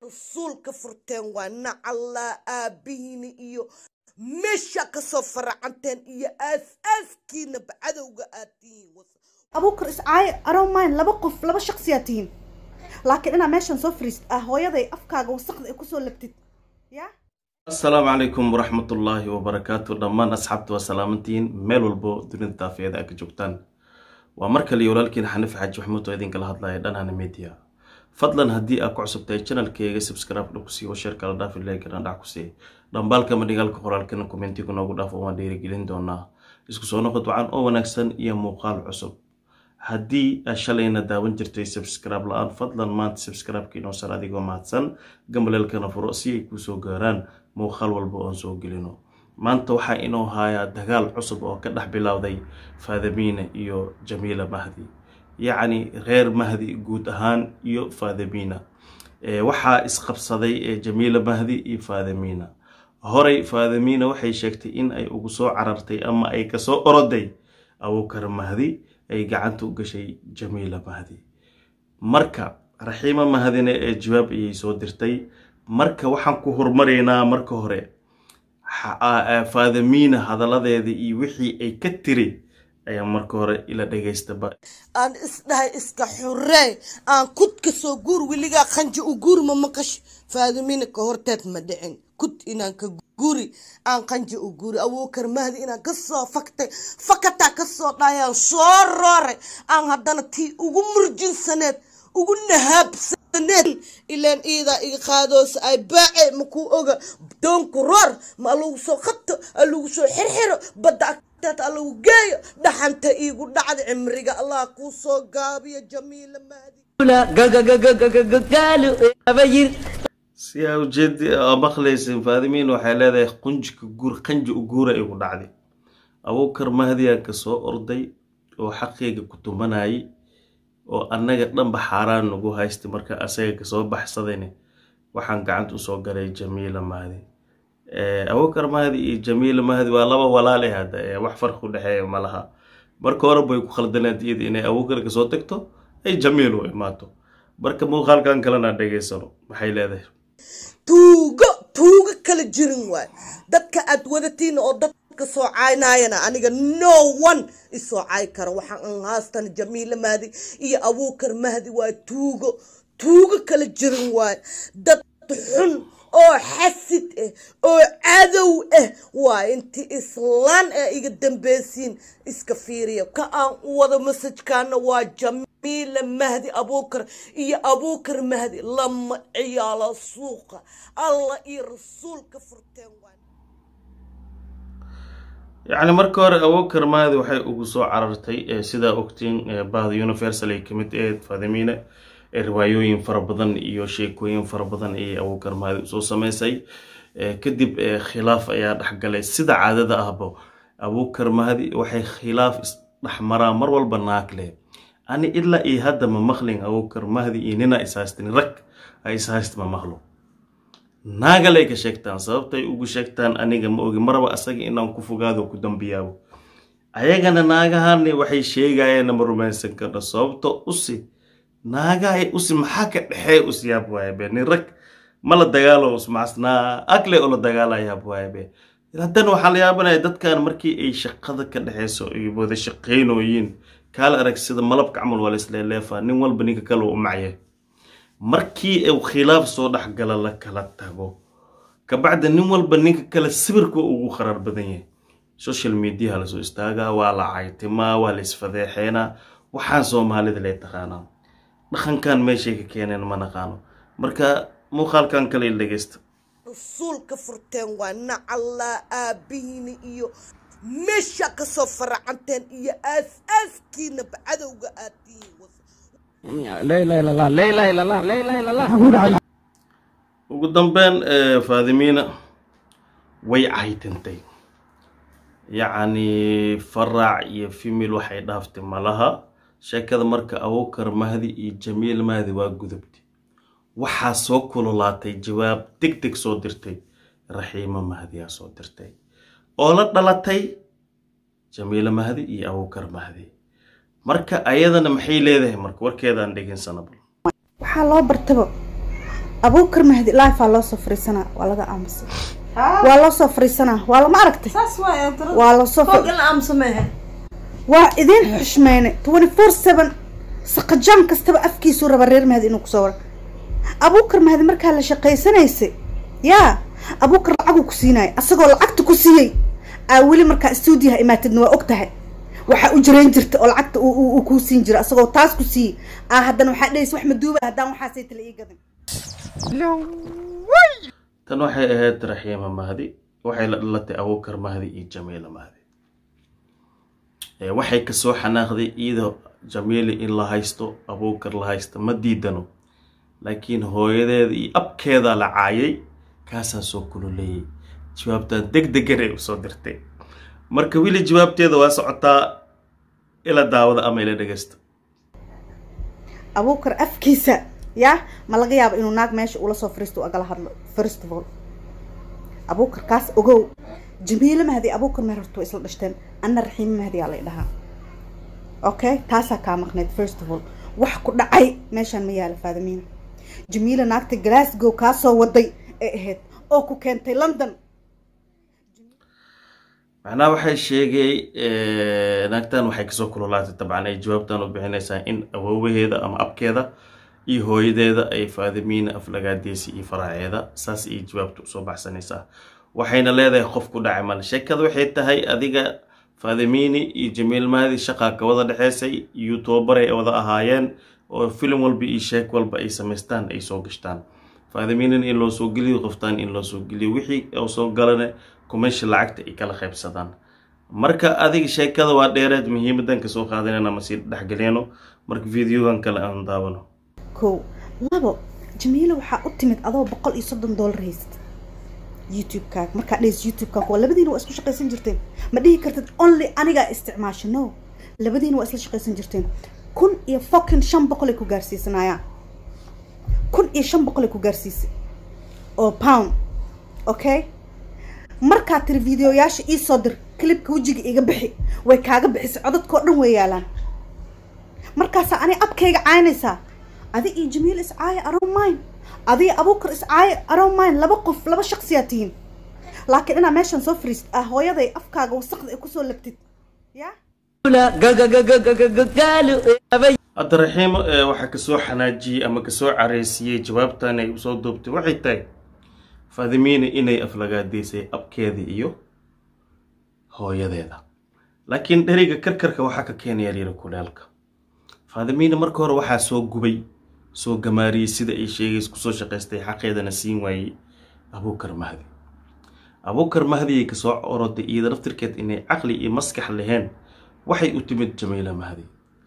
rasuulka furteen waa nacallaa aabihiina iyo meesha kasoo faracanteen iyo aas-aaskiinaba cadowga aad tihiin abuukar iscaayo aromayn laba qof laba shaqsiyaa tihiin laakiin inaa meeshan soo fariist ah hooyaday afkaaga wasaqda ay kusoo labtid ya asalaamu calaykum waraxmatullaahi wabarakaatu dhammaan asxaabta waa salaamantihiin meel walbo dunida daafiyada a ka joogtaan waa mar kale iyo walaalkiin xaniif xaaji maxmuud oo idinkala hadlaya dhanhana media fadlan haddii aad ku cusubtahay janalkeyga subscribe dha kusii oo sheer kala dhaafi leegana dhac kusii dhambaalka madhigaalka qoraalkana kommentiga noogu dhaaf waan dhiirigelin doonaa isku soo noqod wacan oo wanaagsan iyo muuqaal cusub haddii aad shalayna daawan jirtay subscribe la-aan fadlan maanta subscribe-ka inoo sar adigoo mahadsan gambaleelkana furo si ay kuusoo gaaraan muuqaal walba oon soo gelino maanta waxaa inoo haayaa dagaal cusub oo ka dhex bilowday faadamiina iyo jamiila mahdi yacni reer mahdi guud ahaan iyo faadamiina waxaa isqabsaday jamiila mahdi iyo faadamiina horey faadamiina waxay sheegtay in ay ugu soo carartay ama ay kasoo oroday abuukar mahdi ay gacanta u gashay jamiila mahdi marka raxiima mahdina ee jawaab ayay soo dirtay marka waxaan ku hormaraynaa marka hore faadamiina hadaladeeda iyo wixii ay ka tiri ayaa marka hore ila dhegaystaba aan isdhahay iska xuree aan kud ka soo guur weligaa qanji u guuri ma maqash faadamiina ka horteed ma dhicin kud inaan ka guuri aan qanji u guuri abuukar mahdi inaan kasoo faktay fakataa kasoo dhayaan soo rooray aan haddana tii ugu murjinsaneed ugu nahaabsaneed ilaan iidaa iga qaadoosa ay baace makuu oga doonku roor ma alagu soo qabto alagu soo xirxiro badda agteed alagu geeyo dhaxanta iigu dhacda cimriga allah kuu soo gaabiyo jamiila mahdi si aa ujeedi aa maqlaysin faadimiin waxay leedahay qunjika guur qanji u guura igu dhacday abuukar mahdiyan ka soo orday oo xaqeyga ku tumanayay oo annaga dhanba xaaraan nagu haystay marka asaga kasoo baxsadayne waxaan gacanta usoo galay jamiila mahdi abuukar mahdi iyo jamiila mahdi waa laba walaale hadda wax farqi u dhexeeya ma laha marka hore bay ku khaldaneed iyada inay abuukar kasoo tagto ay jamiil u imaato marka muuqaalkan kalena dhegaysano maxay leedahay tuugo tuugo kala jirin waay dadka aad wadatiin oo dadka soo caynayana aniga no one isoo cay kara waxaan an haastana jamiila mahdi iyo abuukar mahdi waa tuugo tuugo kala jirin waay dad xun oo xasid ah oo cadow ah waa intii islaan ee iga dambeysiin iska fiiriya ka aan u wado masajkaana waa jamiila mahdi abuukar iyo abuukar mahdi lama ciyaalo suuqa allah iyo rasuulka furteen waa yacni marka hore abuukar mahdi waxay ugu soo carartay sidaa ogtiin bahda universal ay kamid aheyd faadimiina riwaayooyin fara badan iyo sheekooyin fara badan ayay abuukar mahdi usoo sameysay kadib khilaaf ayaa dhexgalay sida caadada ahba abuukar mahdi waxay khilaaf isdhexmaraa mar walba naagle ani ilaa iyo hadda ma maqlin abuukar mahdi iyo nina ishaystin rag ay ishayst ma maqlo naagalay ka sheegtaan sababtay ugu sheegtaan aniga ma ogi maraba asaga inaan ku fogaado ku dambiyaabo ayagana naagahani waxay sheegayeen ma rumaysan karno sababto usi naagahay usi maxaa ka dhexee usyaab waayabe nin rag ma la dagaalo usmacasnaa agle oo la dagaalayaab waayabe haddana waxaa la yaabanaya dadkan markii ay shaqada ka dhexeyso ay wada shaqeynooyiin kaala arag sida malabka camal waa laisleeleefaa nin walba ninka kale u macye markii uu khilaaf soo dhexgala la kala tago kabacda nin walba ninka kale sawirka ugu qaraar badan yahay social mediaha lasoo istaagaa waa la caytimaa waa la isfadeexeenaa waxaan soomaalida lee taqaanaa dhaqankan meeshay ka keeneen ma naqaano marka muuqaalkan kale dhegeysta rasuulka furteen waa nacallaa aabihiina iyo meesha kasoo faracanteen iyo aas-aaskiinaba cadowga aad tihiin ugu dambeyn faadimiina way caytintay yacni faraac iyo femil waxay dhaaftay malaha sheekada marka abuukar mahdi iyo jamiil mahdi waa gudubtay waxaa soo kululaatay jawaab deg deg soo dirtay raxiimo mahdiyaa soo dirtay oo la dhalatay jamiila mahdi iyo abuukar mahdi marka ayadana maxay leedahay marka warkeedaan dhegeynsana bal waxaa loo bartaba abuukar mahdi lifea loo soo fariisanaa waa laga aamusay waa loo soo fariisanaa waa lama aragtay saas waay waa loo soo foog in la aamuso meehe waa idin xushmeyne twenty four seven saqajaan kastaba afkiisuu raba reer mahdi inuu kusoo wara abuukar mahdi markaa la shaqaysanaysay yaa abuukar lacaguu ku siinaya asagoo lacagta ku siiyey aa weli markaa stuudiyaha imaatidna waa og tahay waxaa u jirayn jirta oo lacagta uu kuu siin jira asagoo taas ku siiyey aa haddana waxaa dhahaysa wax maduuba haddaan waxaasay tala ii gadin tan waxay ahayd raxiima mahdi waxay la dhalatay abuukar mahdi iyo jamiila mahdi waxay kasoo xanaaqday iyadoo jamiili in la haysto abuukar la haysto ma diidano laakiin hooyadeeda iyo abkeeda la caayay kaasaa soo kululeeyay jawaabtaan deg degan ay usoo dirtay marka weli jawaabteeda waa socotaa ila daawada ama ila dhegeysta abuukar afkiisa yaa ma laga yaabo inuu naag meesha ula soo fariisto u agala hadlo first of all abuukar kaas ogow jamiilo mahdi abuukar meer horta way isla dhashteen anna raxiimo mahdi aa lay dhahaa okay taasaa kaa maqneyd first of all wax ku dhacay meeshaan ma yaala faadamiina jamiila naagta glasgow kaa soo waday ee ahayd oo ku keentay london macnaha waxay sheegay naagtan waxay kasoo kululaatay dabcan ay jawaabtan u bixinaysaa in awoowaheeda ama abkeeda iyo hooyadeeda ay faadimiina aflagaadeesi iyo faraaceeda saas iyo jawaabta usoo baxsanaysaa waxayna leedahay qof ku dhacay male sheekada waxay tahay adiga faadimiini iyo jamiil mahdi shaqaa ka wada dhexeysay youtubaray wada ahaayeen oo filim walba iyo sheek walba ay samaystaan ay soo gashtaan faadimiinin in loo soo geliyo qoftaan in loo soo geliyo wixii oo soo galana kumeesha lacagta ay kala qaybsadaan marka adiga sheekada waa dheereed muhiimadan kasoo qaadanayna masii dhexgeliyano marka videogan kale aan daawano kow labo jamiilo waxaa u timid adoo boqol iyo soddon dollar haysat youtube-kaaga markaa dhehis youtube-kaaga waa labadiina waa isku shaqaysan jirteen ma dhihi kartid only anigaa isticmaasha no labadiina waa isla shaqaysan jirteen kun iyo fokin shan boqolay ku gaarsiisanayaan kun iyo shan boqolay ku gaarsiisay oo pound okay markaa tiri videoyaasha iisoo dir clipka wejiga iga bixi way kaaga bixisay codadkao dhan way yaalaan markaasaa ani abkayga caynaysaa adi iyo jamiil iscaaya around mine adiga abuukar iscaaya around mine laba qof laba shaqsiyaa tihiin laakiin inaa meeshan soo fariist ah hooyaday afkaaga wasaqda ay kusoo labtid yaa hadda raxiimo waxaa kasoo xanaajiyey ama kasoo careysiiyey jawaabtan ay usoo duubtay waxay tahay faadimiina inay aflagaadeysay abkeeda iyo hooyadeeda laakiin dheriga karkarka waxaa ka keenaya lyiri kulaalka faadimiina marka hore waxaa soo gubay soo gamaariyey sida ay sheegays kusoo shaqaystay xaqeedana siin waayey abuukar mahdi abuukar mahdiyay kasoo oroday iyada naftirkeed inay caqli iyo maskax laheen waxay u timid jamiila mahdi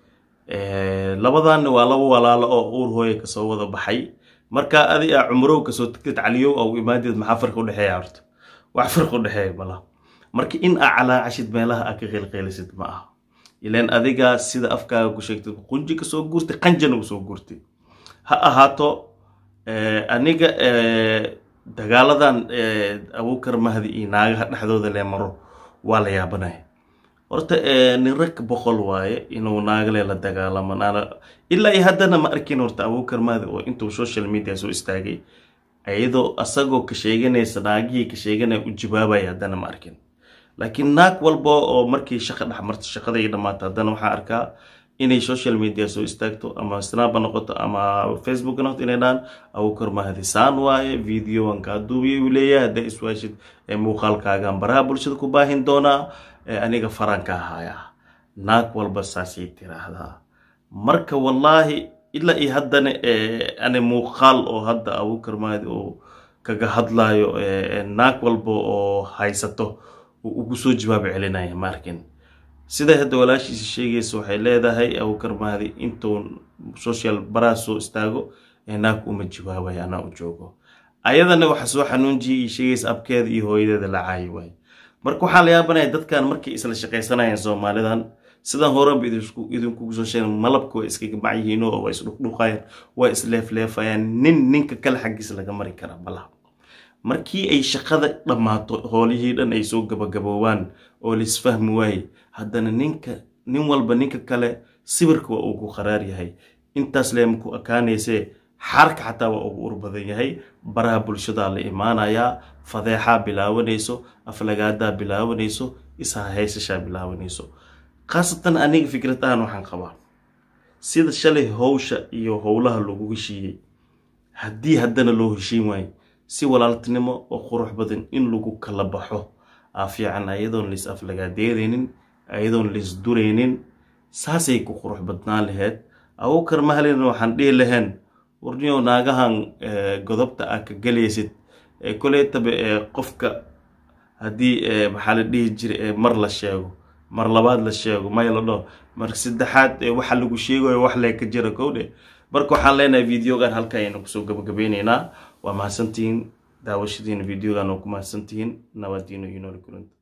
labadanna waa laba walaalo oo uur hooya kasoo wada baxay markaa adi a cumrow kasoo tagtid caliyow au imaadeed maxaa farqi udhexeeya horta wax farqi udhexeeya mala marka in aa calaacashid meelaha aa ka qeylqeylisid ma aha ilaan adigaa sida afkaaga ku sheegtay qunji kasoo guurtay qanjana usoo guurtay ha ahaato aniga dagaaladan abuukar mahdi iyo naagaha dhexdooda lee maro waa la yaabanaya horta nin rag boqol waaye inuu naagale la dagaalamo ilaa iyo haddana ma arkin horta abuukar mahdi oo intuu social media soo istaagay iyadoo asagoo ka sheeganaysa naagihii ka sheeganaya u jawaabaya haddana ma arkin laakiin naag walba oo markii shaqa dhexmarto shaqaday dhammaata haddana waxaa arkaa inay social media soo istaagto ama snaba noqoto ama facebook noqoto inay dhahaan abuukar mahdi saan waaye videoan kaa duubiya uu leeyahay hadday iswaashid muuqaalkaagaan baraha bulshada ku baahin doonaa aniga faranka ahaya naag walba saasay tiraahdaa marka wallaahi ilaa iyo haddana ani muuqaal oo hadda abuukar mahdi oo kaga hadlayo naag walba oo haysato ugu soo jawaab celinaya ma arkin siday hadda walaashiisa sheegaysa waxay leedahay abuukar mahdi intuu social baraha soo istaago ee naag uma jawaabaya anaa u joogo ayadana waxa soo xanuunjiyay iyo sheegaysa abkeeda iyo hooyadeeda la caayi waaye marka waxaa la yaabanaya dadkan markay isla shaqaysanayaan soomaalidan sidan horanba idinkugu soo sheegen malabka way iskaga macyihiin oo waa isdhuqdhuqayaan waa isleefleefayaan nin ninka kale xaggiisa laga mari kara malaha markii ay shaqada dhammaato hoolihii dhan ay soo gabagaboobaan oo laisfahmi waaye haddana ninka nin walba ninka kale sawirka waa uu ku qaraar yahay intaas leema ku ekaanaysee xaarka xataa waa ugu ur badan yahay baraha bulshadaa la imaanayaa fadeexaa bilaabanayso aflagaadaa bilaabanayso ishahaysashaa bilaabanayso khaasatan aniga fikradahan waxaan qabaa sida shalay howsha iyo howlaha lagu heshiiyey haddii haddana loo heshiin waayo si walaaltinimo oo qurux badan in lagu kala baxo aa fiican ayadoon lais aflagaadeedaynin ayadoon lais duraynin saasay ku qurux badnaan laheyd abukar mahalina waxaan dhihi lahayn warniyow naagahan godobta aa ka galaysid koleytaba qofka haddii maxaa la dhihi jiray mar la sheego mar labaad la sheego may la dhaho mar saddexaad waxa lagu sheegayo wax lee ka jira kowdhe marka waxaan leenahay videogan halka aynu kusoo gabagabeyneynaa waa mahadsantihiin daawashadiina videogan oo ku mahadsantihiin nabadiino iyo nooli kulanta